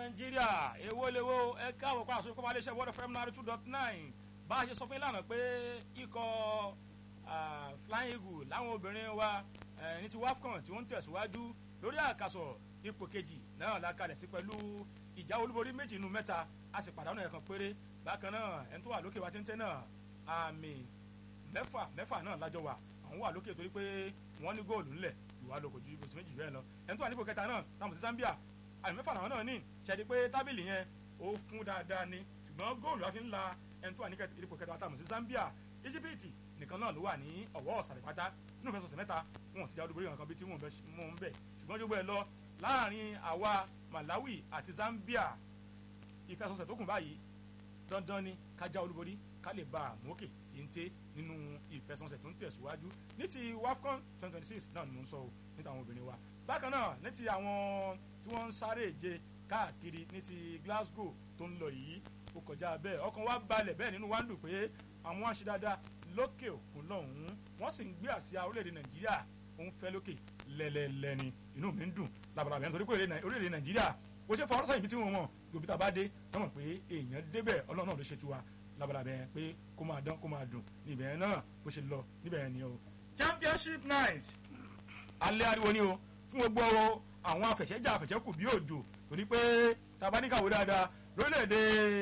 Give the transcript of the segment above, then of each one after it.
nàìjíríà èwo lèwo ẹ káwọ pa àṣọ ìkọ́mọ aléṣẹ́ wọ́dọ̀ fm náírà two dot nine bá a ṣe sọ fún ìlànà pé ikọ̀ flying eagle láwọn obìnrin wa ní ti wafcon tí wọ́n ń tẹ̀síwájú lórí àkàsọ̀ ipò kejì náà la kalẹ̀ sí pẹ̀lú ìjà olúborí méjì nínú mẹ́ta a sì pàdánù ẹ̀kan péré bákan náà ẹni tó wà lókè wa téńté náà àmì mẹ́fà mẹ́fà náà lájọ wà àwọn wà lókè torí pé wọ́n ní góòlù ńlẹ̀ ìwà lóko ju ibùsùn méjì bẹ́ẹ̀ lọ ẹni tó wà nípò kẹta náà táwọn sí Zambia àmì mẹ́fà làwọn náà ní ṣẹ́ni pé tábìlì yẹn ó kún dáadáa ni ṣùgbọ́n góòlù la fi ń la ẹni tó wà nípò kẹta táwọn sí Zambia Íjíbítì nìkan náà ló wà ní ọ̀wọ́ ọ̀sàlẹ̀ pátá nínú ìfẹsọ̀sẹ̀ mẹ́ta wọn ò ti jáwé olúborí kankan bí tí wọn mú un bẹ̀ ṣùgbọ́n jogbo ẹ lọ láàrin àwa Malawi àti Zambia ìfẹsọ̀sẹ̀ tó kù báyìí dandan ni ká já olúborí ká lè ba àmókè téńté nínú ìfẹsọ̀sẹ̀ tó ń tẹ̀síwájú ní ti WAFCON twenty twenty six náà ni mò ń sọ o ní tàwọn obìnrin wa bákan náà ní ti àwọn tí wọ́n ń sáré ìje káàkiri ní ti Glasgow tó ń lọ yìí ó kọjá bẹ́ẹ̀ ọkàn wa balẹ̀ bẹ́ẹ̀ nínú wa ń dùn pé àwọn wá ń ṣe dáadáa lókè òkun lọ́hùn-ún wọ́n sì ń gbé àsíá orílẹ̀-èdè Nàìjíríà ó ń fẹ́ lókè lẹ́lẹ́lẹ́ni inú mi ń dùn labalábẹ́ nítorí pé orílẹ̀-èdè Nàìjíríà bó ṣe fọwọ́rọ́ sẹ́yìn bí tí wọ́n mọ̀ yòbí tá a bá dé wọ́n mọ̀ pé èèyàn débẹ̀ Ọlọ́run náà ló ṣe tiwa labalábẹ́ pé kó máa dán kó máa dùn níbẹ̀ náà bó ṣe lọ níbẹ̀ ni o. Championship night alẹ́ ariwo ni o fún gbogbo àwọn afẹ̀ṣẹ́jà afẹ̀ṣẹ́kù bí òjò torí pé tabaníkàwé dáadáa lórílẹ̀‐èdè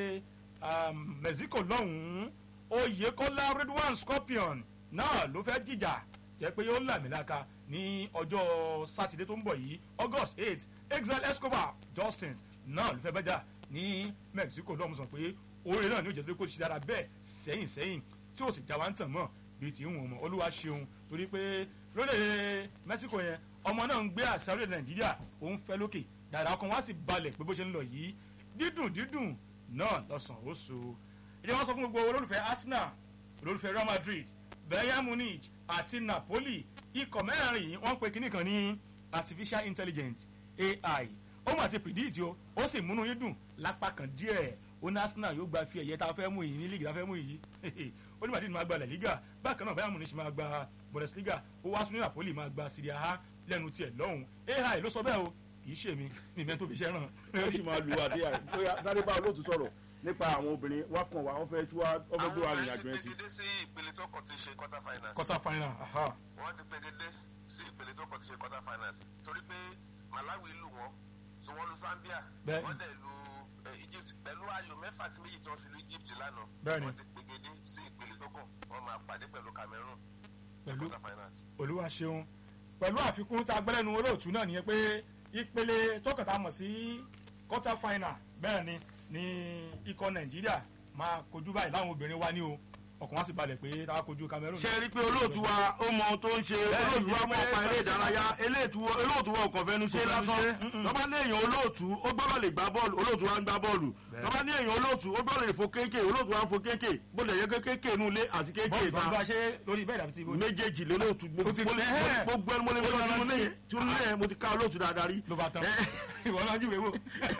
Mexico lọ́hùn-ún Oyèkọ́lá Redwan Scorpion náà ló fẹ́ jìjà jẹ́ pé yóò làmìlaka ní ọjọ́ sátidé tó ń bọ̀ yìí August eight Exile Escobar Justins náà ló fẹ́ bẹ́jà ní Mexico lọ́hùn sọ pé oore náà ní òjò tó kó ṣe dára bẹ́ẹ̀ sẹ́yìn sẹ́yìn tí ó sì já wa ń tàn mọ́ bíi ti ń wọ̀n mọ́ olúwa ṣeun torí pé lóde Mexico yẹn ọmọ náà ń gbé àṣà orílẹ̀ Nàìjíríà òun fẹ́ lókè dáadáa ọkàn wá sì balẹ̀ pé bó ṣe ń lọ yìí dídùn dídùn náà lọ́sàn-án ó so ìdí wọn sọ fún gbogbo olólùfẹ́ Arsenal olólùfẹ́ Real Madrid Bayern Munich àti Napoli ikọ̀ mẹ́rin yìí wọ́n ń pe kinní kan ní artificial intelligence AI ó mà ti predict o ó sì múnú yín dùn lápá kan díẹ̀ ó ní Arsenal yóò gba fi ẹ̀yẹ tá a fẹ́ mú yìí ní líìgì tá a fẹ́ mú yìí ó ní Madrid máa gba La Liga bákan náà Bayern Munich máa gba Bundesliga ó wá tún ní Napoli máa gba Serie A lẹ́nu tiẹ̀ lọ́hùn AI ló sọ bẹ́ẹ̀ o kì í ṣe mi ní ìmẹ́ tó fi ṣẹ́ ràn. ó sì máa lu àdéhà bóyá sáré bá olóòtú sọ̀rọ̀ nípa àwọn obìnrin wá kàn wá wọ́n fẹ́ tí wọ́n fẹ́ gbé wa rìnrìn àjò yẹn sí. àwọn ti pegedé sí ìpele tó kàn ti ṣe quarter finals. quarter final aha. wọ́n ti pegedé sí ìpele tó kàn ti ṣe quarter finals torí pé Malawi lù wọ́n so wọ́n lu Zambia Bẹ́ẹ̀ni. wọ́n dẹ̀ lu eh, Egypt pẹ̀lú ayò mẹ́fà sí méjì tí wọ́n fi lu Egypt lánàá Bẹ́ẹ̀ni. wọ́n ti pegedé sí ìpele tó kàn wọ́n máa pàdé pẹ̀lú Cameroon ní Pẹ̀lú- quarter finals. olúwa ṣeun pẹ̀lú àfikún tá a gbẹ́lẹ́nu olóòtú náà nìyẹn pé ìpele tọkàtà mọ̀ sí quarter final bẹ́ẹ̀ ni ní ikọ̀ nàìjíríà máa kojú báyìí láwọn obìnrin wa ní o ọkàn wa sì balẹ̀ pé tá a kojú Cameroon. ṣe rí i pé olóòtú wa ó mọ ohun tó ń ṣe Bẹ́ẹ̀ni, olóòtú wa mọ ọ̀pá eré ìdárayá eléètú olóòtú wa ọkàn fẹnu ṣe Kò fẹnu lásán ṣe, mm-mm. lọ́ba ní èèyàn olóòtú ó gbọ́dọ̀ lè gbá bọ́ọ̀lù olóòtú wa ń gbá bọ́ọ̀lù Bẹ́ẹ̀ni. lọ́ba ní èèyàn olóòtú ó gbọ́dọ̀ lè fo kéèké olóòtú wa ń fo kéèké bóde yẹ kéèké inú ilé àti kéèké bọ́ọ̀lù ìta tó bá ṣe lórí bẹ́ẹ̀ dàbí ti ibo. méjèèjì lólóòtú Ó ti gbogbo tẹ́. gbogbo ẹni mo lè Ó fi yanrantí. ọdún lẹ́yìn tí ó ní ẹ̀ mo ti ká olóòtú dáadáa rí. ló bá tán Ẹ- ìwọ náà júwèé wò.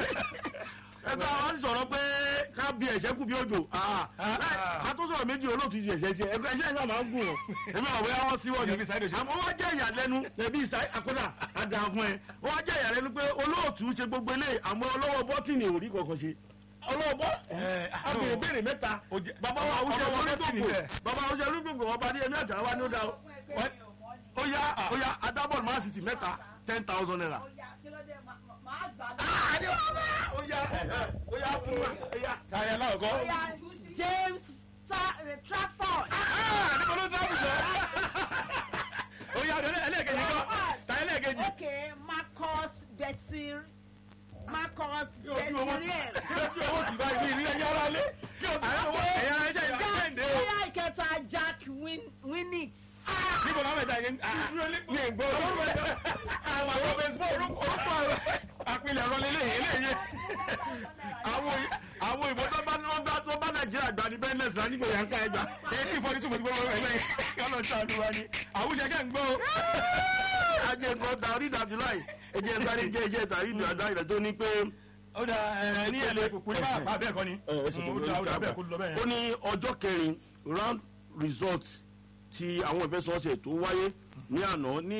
ẹgbẹ́ àwọn ti sọ̀rọ̀ pé ká bí ẹ̀ṣẹ́ kú bí òjò a tó sọ̀rọ̀ méjì olóòtú ti ẹ̀ṣẹ́ sí ẹgbẹ́ ẹ̀ṣẹ́ ìṣẹ́ máa ń gùn ọ́ èmi àwọn ẹ̀yà wọn síwọ́ ni Ẹbí Saheed Òṣùpá. àmọ́ wọ́n jẹ́ ìyàlẹ́nu ẹbí ìsáyé àkọ́dà àdá fún ẹ wọ́n jẹ́ ìyàlẹ́nu pé olóòtú ṣe gbogbo ilé àmọ́ ọlọ́wọ́ bọ́tìnì ò rí kankan ṣe ọlọ́wọ́ bọ́ Ẹ, abèrè béèrè mẹ́ta Ó jẹ́- bàbá wa ọmọ awúṣẹ́ wọn bọ́tìnì lójúgbò bẹ́ẹ̀. bàbá wa awúṣẹ́ lójúgbò wọn bá ní ẹni àjà wa ní ó dá o ó yá ó yá adábọ̀lù máa sì ti mẹ́ta ten thousand naira ó yá ó yá fún wa ó yá. káyọ̀ aláwọ̀kọ́. James Fa- eh, Trafford. níbo ló sábà sọ. ó yá ọ̀dọ̀ ẹlẹ́ẹ̀kejì kọ́ táyà ẹlẹ́ẹ̀kejì. Okay, Marcus Betir. Marcus Kí ojú owó ti Betiriel. kí ojú owó ti bá ibi ìrìn ẹ̀yà ara lé kí ojú owó ẹ̀yà ara iṣẹ́ ìlú kẹ́hìndé o. Bóyá ìkẹta Jack Win- Winnix. níbo náà mẹ́ta yẹn ní ìgbọ́ àwọn àwọn baseball orúkọ àpilẹ̀ ọ̀rọ̀ lélẹ̀ eléyìí àwọn àwọn ìbò tó bá tó bá tó bá nàìjíríà gbà ní bẹ́ẹ̀ nẹ́sì láti gbòòyà ń ká ẹgbà. eighteen forty two mo ti gbọ́ ọ̀rọ̀ ẹ̀lẹ́yìn kálọ̀ ṣáàdù wa ni àwùjẹ kẹ́ ń gbọ́ o. ajé nǹkan ta orí ìdàbí láì ẹjẹ sáré jẹ ẹjẹ tàrí ìdù àdá ìrẹ tó ní pé. ó dà ẹ ní èlé kúkú ní bá bẹ́ẹ̀ kọ́ ni ó dà ó dà bẹ́ẹ̀ kó lọ bẹ́ẹ̀ ó yẹn. ní ọjọ́ kẹrin round result ti àwọn ìfẹsọ̀ọ̀sẹ̀ tó wáyé ní àná ní